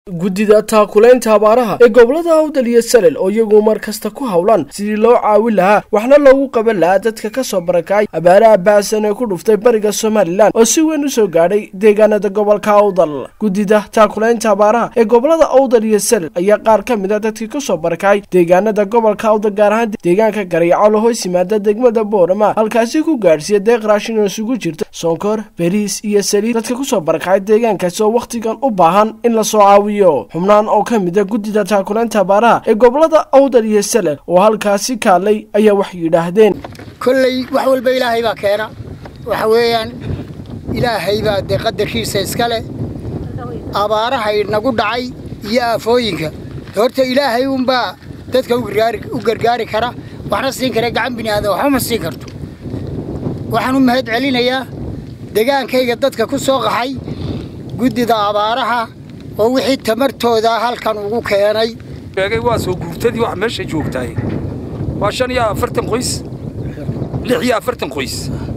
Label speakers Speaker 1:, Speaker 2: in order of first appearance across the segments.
Speaker 1: guddida taakulaynta abaaraha ee gobolada awdal iyo salel oo iyagu mar kasta ku howlan sidii loo caawin lahaa waxna loogu qaban lahaa dadka ka soo barakacay abaaraha baasan ee ku dhuftay bariga somalilan oo si weyn u soo gaadhay deegaanada gobolka awdal guddida taakulaynta abaaraha ee gobolada awdal iyo salel ayaa qaar ka mid a dadkii ka soo barakacay deegaanada gobolka awdal gaar ahaan deegaanka garyaco hoos yimaada degmada boorama halkaasi ku gaadhsiiya deeq raashin oo isugu jirta sonkor beriis iyo saliid dadka kusoo barakacay deegaankaasi oo wakhtigan u baahan in lasoo caawiyo xubnaan oo ka mid a guddida taakulaynta abaaraha ee gobolada awdal iyo salel oo halkaasi kaalay ayaa wax yidhaahdeen
Speaker 2: kolley wax walba ilaahay baa keena waxa weeyaan ilaahay baa dee qadarkiisa iska leh abaaraha inagu dhacay iyo aafooyinka horta ilaahay unbaa dadka u gargaari kara waxna siin kara gacan bini'aadan waxba ma siin karto waxaan u mahad celinayaa degaankayga dadka ku soo qaxay guddida abaaraha oo wixii tamartooda halkan ugu keenay
Speaker 3: eegay waa soo guurtadii wax meesha joogtaay waa shan iyo afartan qoys lix iyo afartan qoys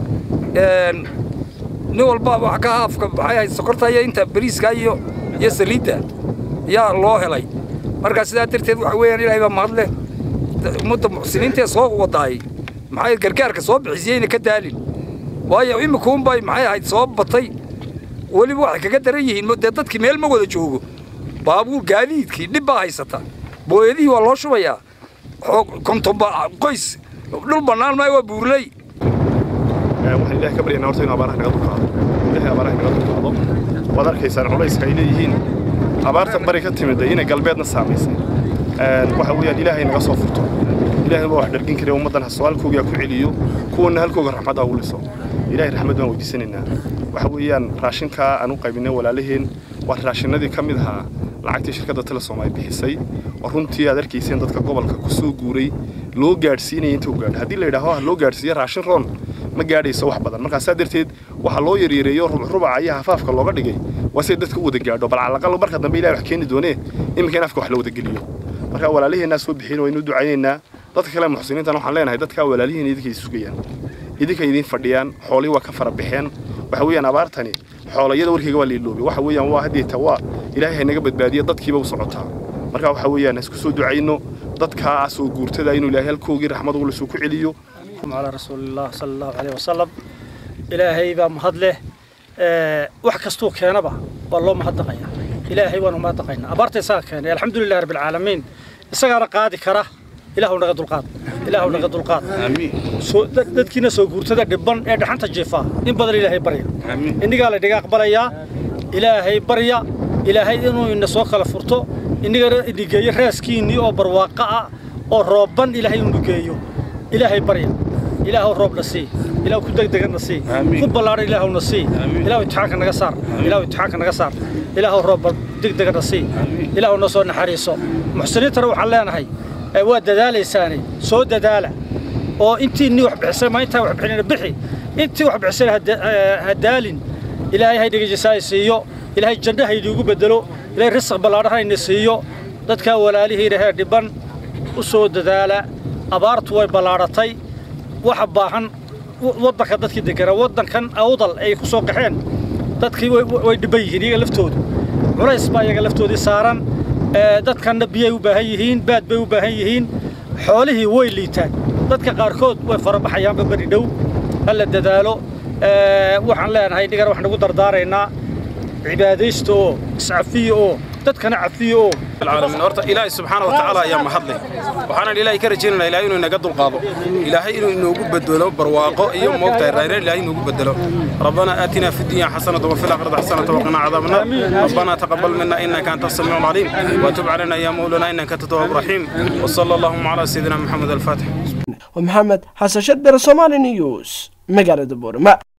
Speaker 3: nin walba wax ka haafka maxay ahayd sokorta iyo inta bariiska iyo iyo saliidda yaa loo helay markaa sidaa darteed waxa weeyaan ilaahay baa mahad leh ummadda muxsiniintee soo wadaay maxay gargaarka soo bixisiyeyna ka daalin waayo imikuunbay maxay ahayd soo batay weliba waxay kaga daran yihiin dee dadkii meel ma wada joogo baabuur gaadiidkii dhib baa haysata booyadihii waa loo shubayaa kontonba qoys dhul bannaan maa waa buurley
Speaker 4: waxaan ilaah ka baryanaa horta inu abaaraha naga dulkaado ilahay abaaraha naga dulkaado waad arkaysaan culayska ay leeyihiin abaarta bari ka timidday inay galbeedna saamaysay waxa weeyaan ilaahay naga soo furto ilaahay baa wax dhargin kara ummaddan haswaalkoogaa ku celiyo kuwanna halkooga raxmadda ugu liso ilahay raxmad baan weydiisanaynaa waxa weeyaan raashinkaa aan u qaybinay walaalaheen waa raashinadii ka mid ahaa lacagtii shirkadda telesom ay bixisay oo runtii aad arkayseen dadka gobolka ku soo guuray loo gaadhsiinaya inta u gaadho haddii la yidhaaho ha loo gaadhsiiya raashin roon ma gaadhayso wax badan markaa saa darteed waxaa loo yaryareeyo rubaca iyo hafaafka looga dhigay waa siday dadka u wada gaadho bal calaqal marka dambe ilahay wax keeni doonee iminka in afka wax la wada geliyo markaa walaalaheennaa soo bixiin waynu ducaynaynaa dadka kale muxsiniintan waxaan leenahay dadkaa walaalihiin idinkay sugayaan idinkay idiin fadhiyaan xoolihii waa ka fara baxeen waxa weeyaan abaartani xoolayada warkayga waa liiloobay waxa weeyaan waa haddeeta waa ilaahay haynaga badbaadiya dadkiiba u socotaa marka waxa weeyaan isku soo ducayno dadkaa soo guurtada inuu ilaahay halkoogii raxmad ugu lasoo ku celiyo
Speaker 5: على رسول الله صلى الله عليه وسلم إلهي با مهد له wax kastuu keenaba waa loo mahadnaqaya ilaahay waanu mahadnaqaynaa abaarta isaga keenay alxamdu lilahi rabbi alcaalamiin isagaana qaadi kara ilaahu naga dulqaad ilaahu naga dulqaad dadkiina soo guurtada dhibban ee dhaxanta jiifa in badan ilaahay barya innigaa la dhiga aqbalayaa ilaahay barya ilaahay inuu ina soo kala furto innigana inigeeyo raaskiinnii oo barwaaqo ah oo roobban ilaahay inu geeyo ilaahay barya ilaahu roobna sii ilaahu ku degdegana sii ku ballaadhan ilaahuna sii ilaahu imtixaanka naga saar ilaahu imtixaanka naga saar ilaahu roobba degdegana sii ilaahu na soo naxariiso muxsiniintana waxaan leenahay waa dadaalaysaane soo dadaala oo intii nin wax bixisay ma intaa wax bixinayna bixi intii wax bixisayna ha daalin ilaahay haydhiga jisaay siiyo ilaahay janno haydiigu bedelo ilaahay risq ballaadhan hayna siiyo dadkaa walaalihiina heer dhibban u soo dadaala abaartu way ballaadhatay waxa baahan waddanka dadkii deganaa waddankan awdal ay ku soo qaxeen dadkii way dhibban yihiin iyaga laftoodu culays baa iyaga laftoodii saaran dadkanna biyay u baahan yihiin baad bay u baahan yihiin xoolihii way liitaan dadka qaarkood way farabaxayaanba beri dhow hala dadaalo waxaan leenahay innigana waxaan ugu dardaaraynaa cibaadaysta oo iscafiya oo dadkana cafiya oo
Speaker 6: العالمين horta ilaahay subxaana watacaala ayaa mahadleh waxaanan ilaahay ka rajaynaynaa ilaahay inuu inaga dulqaado ilaahay inuu inoogu bedelo barwaaqo iyo moogtahay rayreen ilaahay inoogu bedelo ربنا آتنا في الدنيا حسنة وفي الآخرة حسنة وقنا عذاب النار ربنا تقبل منا إنك أنت السميع العليم وتب علينا يا مولانا إنك أنت التواب الرحيم وصلى اللهم على سيدنا محمد الفاتح
Speaker 1: ومحمد حسن شد بر سومالي نيوز مقالة بورما